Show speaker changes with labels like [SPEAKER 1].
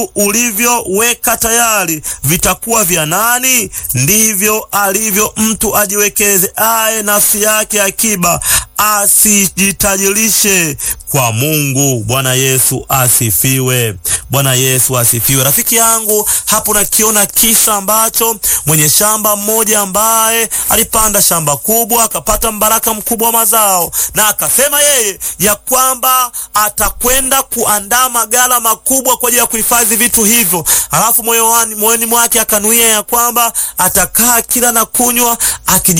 [SPEAKER 1] ulivyoweka tayari vitakuwa vya nani? Ndivyo alivyo mtu ajiwekeze aye nafsi yake akiba, asijitajirishe kwa Mungu. Bwana Yesu asifiwe. Bwana Yesu asifiwe. Rafiki yangu, hapo nakiona kisa ambacho mwenye shamba mmoja ambaye alipanda shamba kubwa akapata mbaraka mkubwa wa mazao, na akasema yeye ya kwamba atakwenda kuandaa magala makubwa kwa ajili ya kuhifadhi vitu hivyo. Alafu moyoni mwake akanuia ya kwamba atakaa kila na kunywa akiji